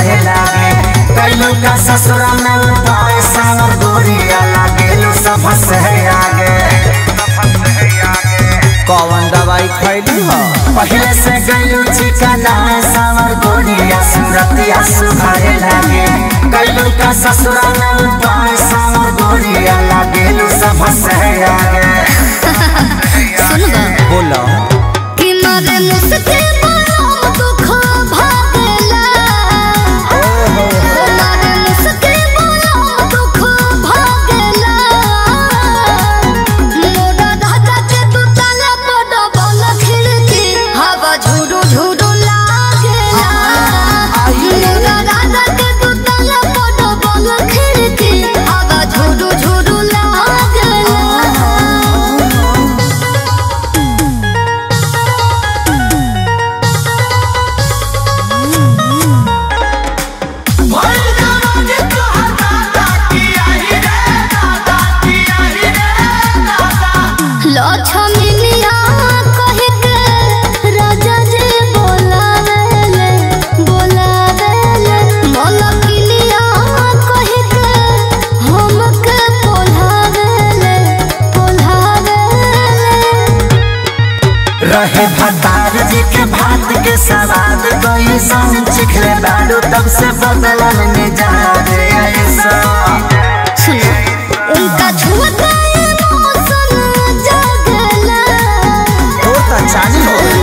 सुहाए लागे कैलू का ससुरा में उपाय सावर गोरिया लागेलू सब से आगे कौन दवाई खैली हो पहले से गैलू चिकना सावर गोरिया सूरतिया सुहाए लागे कैलू का ससुरा में उपाय सावर गोरिया लागेलू सब से आगे सुन बा बोलो कि मारे मुस्के बरम दुख भागेला मारे मुस्के बरम दुख भागेला मोरा दादा के तू ताला बड़ बल खिड़की हवा झुरु झुरु लागेला मोरा दादा के तू ताला बड़ बल खिड़की हवा झुरु झुरु लागेला लक्ष्मीनिया कह के राजा जी बोलावेले बोलावेले मलकिनिया कह के हमके पोल्हावेले पोल्हावेले रहे भतार जी के भात के सवाद कोई सन चिखले बाड़ू तब से बदलन में जा रे ऐसा सुनो उनका छुअता मौसम जागला तो चालू हो